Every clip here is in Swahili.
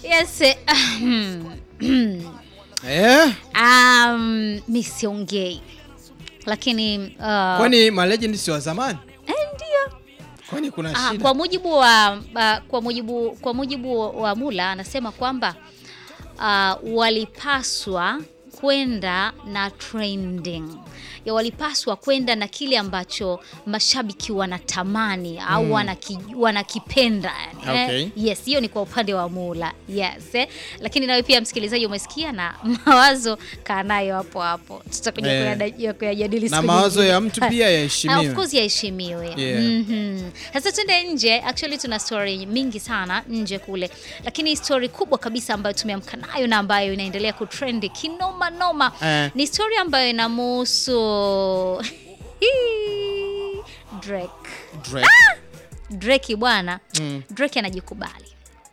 Yes. eh, Eh? um, mi siongei lakini uh, Kwani malegend si wa zamani? eh, ndio Kwani kuna Ah, shida? kwa mujibu wa ah, kwa mujibu kwa mujibu wa Mula anasema kwamba ah, walipaswa kwenda na trending ya walipaswa kwenda na kile ambacho mashabiki wanatamani au wanaki, wanakipenda yani. Okay. Eh, yes hiyo ni kwa upande wa Mula yes eh. Lakini nawe pia msikilizaji umesikia na mawazo kaa nayo hapo hapo tutakuja Eh. kuyada- kuyajadili Na siku mawazo nyingine. ya mtu pia yaheshimiwe. Ah, Of course yaheshimiwe. Yeah. Mhm. Sasa twende nje. Actually tuna story mingi sana nje kule, lakini story kubwa kabisa ambayo tumeamka nayo na ambayo inaendelea kutrend kinoma noma Eh. ni story ambayo inamhusu Drake. Drake. Drake bwana Mm. Drake anajikubali.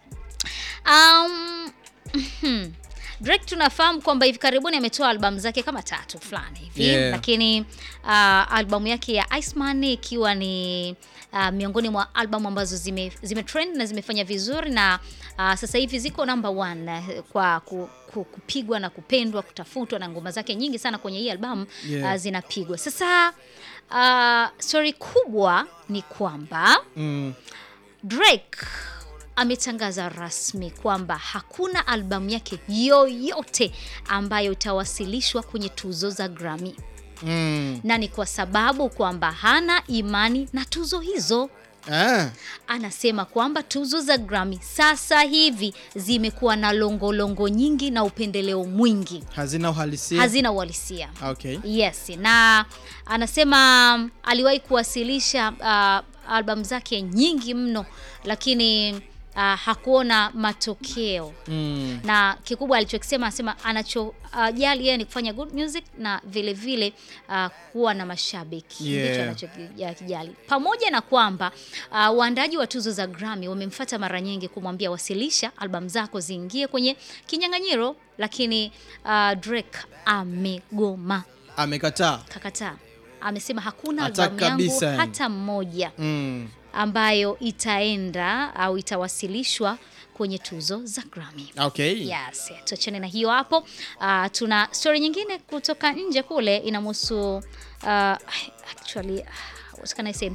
Um, mhm. Drake tunafahamu kwamba hivi karibuni ametoa albamu zake kama tatu fulani hivi Yeah. lakini uh, albamu yake ya Iceman ikiwa ni uh, miongoni mwa albamu ambazo zime, zime trend na zimefanya vizuri na uh, sasa hivi ziko number one eh, kwa ku, ku, kupigwa na kupendwa kutafutwa na ngoma zake nyingi sana kwenye hii albamu Yeah. uh, zinapigwa sasa uh, story kubwa ni kwamba Mm. Drake ametangaza rasmi kwamba hakuna albamu yake yoyote ambayo itawasilishwa kwenye tuzo za Grammy, Mm. na ni kwa sababu kwamba hana imani na tuzo hizo. Ah. Anasema kwamba tuzo za Grammy sasa hivi zimekuwa na longolongo nyingi na upendeleo mwingi, Hazina uhalisia. hazina uhalisia. Okay. Yes, na anasema aliwahi kuwasilisha uh, albamu zake nyingi mno, lakini uh, hakuona matokeo Mm. na kikubwa alichokisema anasema anachojali yeye ni kufanya good music na vile vile uh, kuwa na mashabiki Yeah. ndicho anachokijali, pamoja na kwamba uh, waandaji wa tuzo za Grammy wamemfuata mara nyingi kumwambia wasilisha albamu zako ziingie kwenye kinyang'anyiro, lakini uh, Drake amegoma Amekataa. kakataa. Amesema hakuna Hata albamu yangu kabisa yani. hata moja Mm. ambayo itaenda au itawasilishwa kwenye tuzo za Grammy. Okay. Yes, tuachane na hiyo hapo. Uh, tuna story nyingine kutoka nje kule inamhusu uh, actually uh, what can I say?